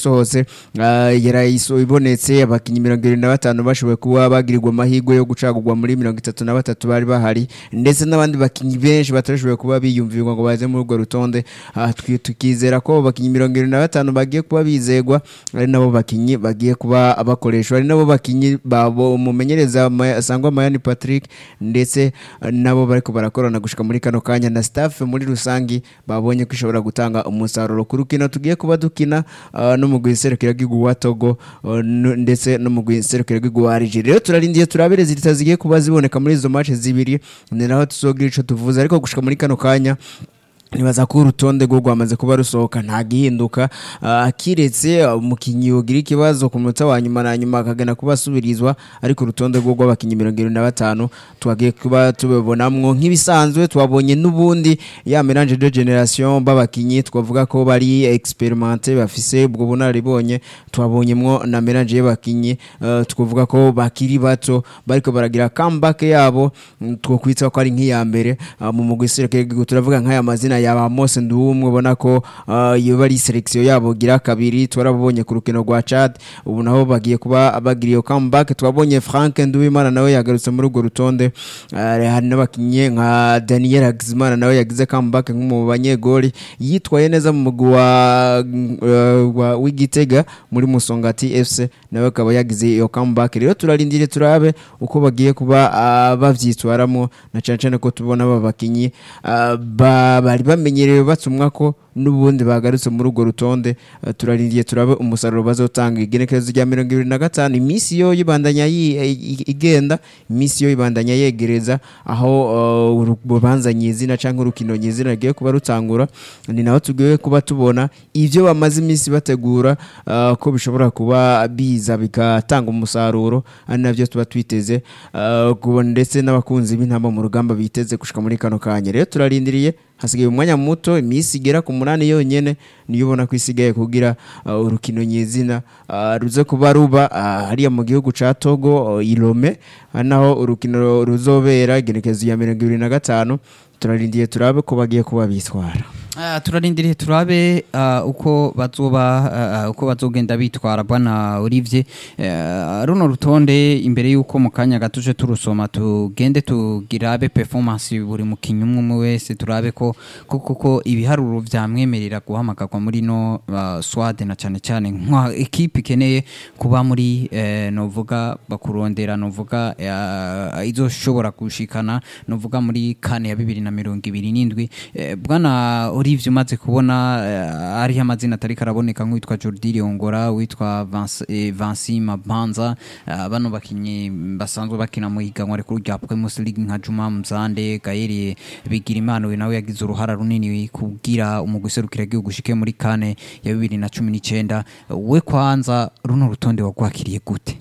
isohotse ah, yarayiso ibonetse abakinyi mirongo irindwi na batanu bashoboye kuba bagirirwa amahirwe yo gucagurwa muri mirongo itatu na batatu bari bahari ndetse n'abandi bakinyi benshi batashoboye kuba biyumvirwa ngo baze muri urwo rutonde Ah, twi- tukizera ko abo bakinyi mirongo irindwi na batanu bagiye kuba bizegwa ari nabo bakinyi bagiye kuba bakoreshwa ari nabo bakinyi babo umumenyereza Ma- sangwa mayani patrick ndetse eh, nabo bariko barakorana gushika muri kano kanya na staff muri rusangi babonye ko ishobora gutanga umusaruro ku rukino tugiye kuba dukina ah, no mu guserukira bw'igihugu wa togo ah, n- ndetse no mu guserukira bw'igihugu wa algeria rero turarindiye turabere zita zigiye kuba ziboneka muri izo match zibiri ni naho tuzogira ico tuvuze ariko gushika muri kano kanya nibaza ko urutonde rwo rwamaze kuba rusohoka nta gihinduka ah, kiretse ah, umukinnyi yogira ikibazo ku munota wa nyuma na nyuma akagana kuba asubirizwa ariko urutonde rwo rw'abakinnyi mirongo irindwi na batanu twagiye kuba tubibonamwo nk'ibisanzwe twabonye n'ubundi ya melange de generation b'abakinnyi twavuga ko bari experimente bafise ubwo bunararibonye twabonyemwo na melange y'abakinnyi ah, twavuga ko bakiri bato bariko baragira comeback yabo mm, twokwitsa ko ari nk'iya mbere ah, mu mugwi serukiragihugu turavuga nk'aya mazina ya ba Mose Nduwumwe ubona ko ah, iyo bari selection yabo gira kabiri twarabonye ku rukino rwa Chad ubu naho bagiye kuba bagira iyo comeback twabonye Frank Nduwimana nawe yagarutse muri urwo rutonde Ah, hari n'abakinnyi nka Daniel Hakizimana nawe yagize comeback nk'umu banyegoli yitwaye neza mu mugwi wa uh, wa- w'Igitega muri Musongati FC nawe akaba yagize iyo comeback rero turarindire turabe uko bagiye kuba ah, bavyitwaramo na cyane cyane ko tubona aba bakinyi ah, ba- bari bamenyerewe batumwa ko n'ubundi bagarutse muri urwo rutonde ah, turarindiye turabe umusaruro bazotanga igenekerezo rya mirongo ibiri na gatanu iminsi yo yibandanya yi- i- igenda iminsi yo ibandanya yegereza aho ah, urubanza nyizina cyangwa urukino nyizina rugiye kuba rutangura ni naho tugiye kuba tubona ibyo bamaze iminsi bategura ah, ko bishobora kuba biza bigatanga umusaruro ari nabyo tuba twiteze ah, kubona ndetse n'abakunzi b'intamba mu rugamba biteze gushika muri kano kanya rero turarindiriye hasigaye umwanya muto iminsi igera ku munani yonyene niyo ubona ko isigaye kugira ah, urukino nyizina ah, ruze kuba ruba ah, hariya mu gihugu ca Togo ah, Ilome ah, naho urukino ruzobera igenekerezo ya mirongo ibiri na gatanu turarindiye turabe ko bagiye kuba bitwara Ah, turarindiriye turabe ah, uko bazoba ah, uko bazogenda bitwara bwana Olivier Eh, runo rutonde imbere yuko mu kanya gatuje turusoma tugende tugirabe performance buri mukinyi umwe umwe wese turabe ko ko koko ibiharuro vyamwemerera guhamagarwa muri no uh, swade na cyane cyane nka equipe ikeneye kuba muri eh, novuga bakurondera novuga eh, izoshobora gushikana novuga muri kane ya bibiri na mirongo ibiri n'indwi eh, bwana Olivier umaze kubona eh, ariho amazina atari karaboneka nk'uwitwa Jordi Riongora witwa Vince- eh, Vansi Mabanza eh, bano bakinyi basanzwe bakina mu higanwa rikuru rya Primus League nka Juma Mzande Gaël Bigirimana we nawe yagize uruhara runini kugira umugwi serukira igihugu ushike muri kane ya bibiri na cumi n'icyenda we kwanza runo rutonde wagwakiriye gute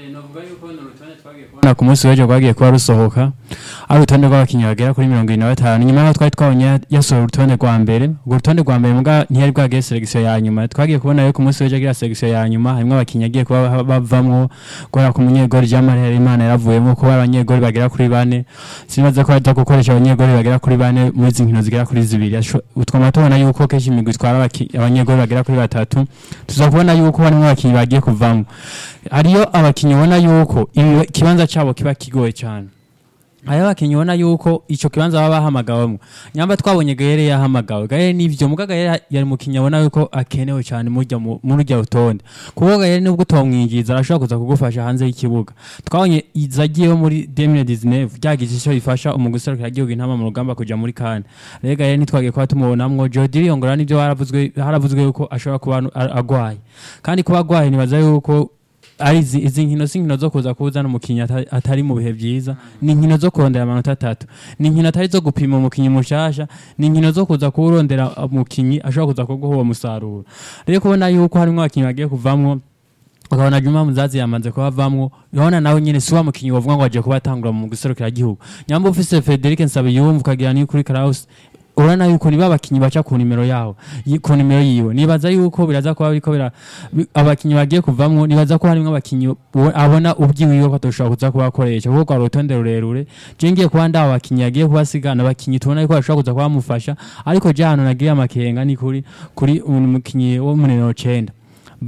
na ku munsi w'ejo rwagiye kuba rusohoka ari urutonde rw'abakinnyi bagera kuri mirongo irindwi na batanu nyuma y'aho twari twabonye yasohora urutonde rwa mbere urwo rutonde rwa mbere mbwa ntiyari bwagiye selekisiyo ya nyuma twagiye kubona yo ku munsi w'ejo agira selekisiyo ya nyuma harimo abakinnyi agiye kuba ba- bavamwo guhera ku munyegori Jean-Marie Harerimana yaravuyemo kuba abanyegori bagera kuri bane sinibaza ko ajya gukoresha abanyegori bagera kuri bane muri izi nkino zigera kuri zibiri Asho- twama tubona yuko kenshi imigwi itwara abaki- abanyegori bagera kuri batatu tuza kubona yuko harimo abakinnyi bagiye kuvamo hariyo abakinnyi ubona yuko iwe- ikibanza cyabo kiba kigoye cyane hariho abakinnyi ubona yuko icyo kibanza baba bahamagawemo nyamba twabonye gahere yahamagawe gahere nivyo muga gahere yari mukinnyi abona yuko akenewe cyane murya mu- muri urya rutonde kuko gahere nubwo utomwinjiza arashobora kuza kugufasha hanze y'ikibuga twabonye iza agiyeho muri 2019 ryagize icyo rifasha umugwi serukiragihugu intama mu rugamba kuja muri kane rero gahere ntitwagiye kuba tumubonamwo Jody Riongora nivyo haravuzwe haravuzwe yuko ashobora kuba a- agwaye kandi kuba agwaye nibaza yuko ari izi izi nkino si nkino zo kuza kuzana umukinnyi ata- atari mu bihe byiza ni inkino zo kurondera amanota atatu ni inkino atari zo gupima umukinnyi mushasha ni inkino zo kuza kurondera umukinnyi ashobora kuza kuguha uwo musaruro rero kubona yuko harimo abakinnyi bagiye kuvamwo ukabona Juma Muzazi yamaze kuba avamwo urabona nawe nyine si wa mukinnyi wavuga ngo agiye kuba atangura mu guserukira igihugu nyamba ufise Frederic Nsabiyumva ukagira ni kuri Kraus urabona yuko niba abakinnyi baca ku nimero yaho yi- ku nimero yiwe nibaza yuko biraza kuba biriko bira bi- abakinnyi bagiye kuvamwo nibaza ko harimo abakinnyi uwo- abona ubyiwiwe ko atoshobora kuza kuba akoresha kuko rwa rutonde rurerure je ngiye kuba ndaba abakinnyi yagiye kubasigana abakinnyi tubona yuko bashobora kuza kuba bamufasha ariko je hano nagiye amakenga ni kuri kuri uyu mukinnyi wo mu nimero cenda